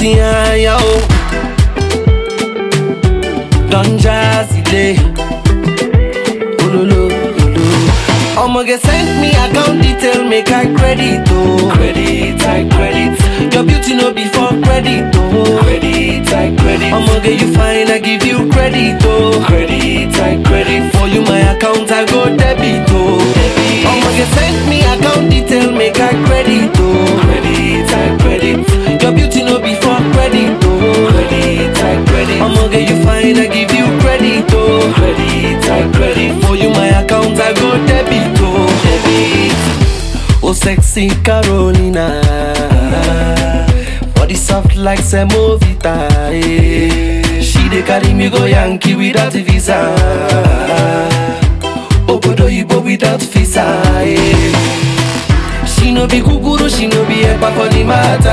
behind ya, oh. Don Jazzy Day. Ololo, ololo. I'ma get send me account detail, make I credit, oh. Credit, I credit. Your beauty no be for credit, oh. Credit, I credit. I'ma get you fine, I give you credit, oh. Credit, I credit. For you my account, I go debit, oh. Debit. I'ma get send me account detail, make I credit, oh. Credit, I credit. Your beauty no be for credit, oh. Credit, I credit. I'ma get you fine, I give you credit, oh. Credit, I credit. For you my account, I go debit, oh. Debit. Oh sexy Carolina Body soft like semovita eh. She dey carry me go Yankee without visa Obodo Ibo without visa eh. She no be kukuru, she no be epa for the matter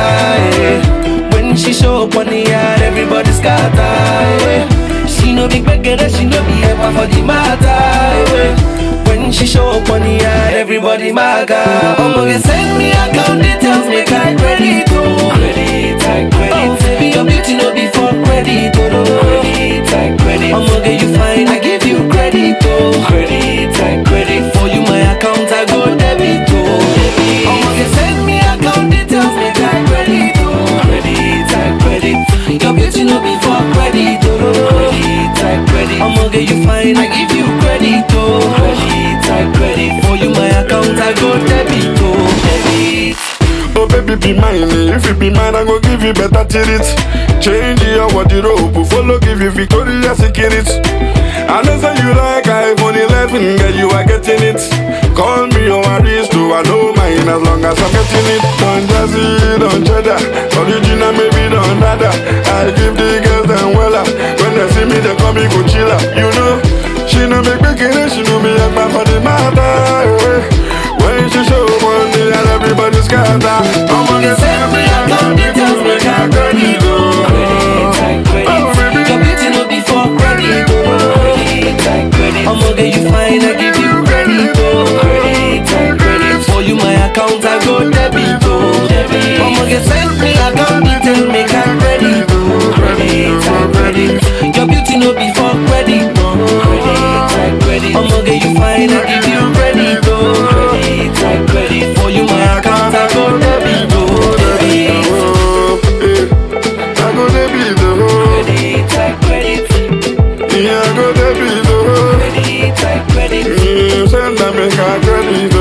eh. When she show up on the yard, everybody scatter eh. She no be gbegere, she no be epa for the matter eh. When she show up on the yard, everybody maga I'ma get send me account details, make I credit oh Credit, I credit Oh baby, your beauty no be for credit oh no. Credit, I credit I'ma get you fine, I give you credit oh Credit, I credit For you my account, I go debit oh debit. I'ma get send me account details, make I credit oh Credit, I credit Your beauty no be for credit oh no. Credit, I credit I'ma get you fine, I give you credit oh Credit, I credit For you my account, I go debit oh debit Oh baby be mine, eh. if you be mine I go give you better treat Change your wardrobe, follow give you Victoria's Secret I know say you like iPhone 11, girl you are getting it Call me your aristo, I know mine as long as I'm getting it Don't jazzy, don't cheddar, original maybe don't nada I give the girls them wella, when they see me they call me Coachella You know, she no make me kidding, she know me like my for the matter eh. When she show money and everybody scatter I'ma get Send me account details, make I credit oh Credit, I credit Oh, baby. Your beauty no be for credit oh Credit, I credit I'ma get you fine, I give you credit oh Credit, I credit For you my account, I go debit oh Debit I'ma get send me account details, make I credit oh Credit, I credit Your beauty no be for credit oh Credit, I credit I'ma get you fine, I give you credit oh Credit, I credit For you my account, I go debit oh Debit Oh, eh. I go there be the hoe Credit, I credit Yeah, I go there be the hoe Credit, I credit Mm, Send them make a credit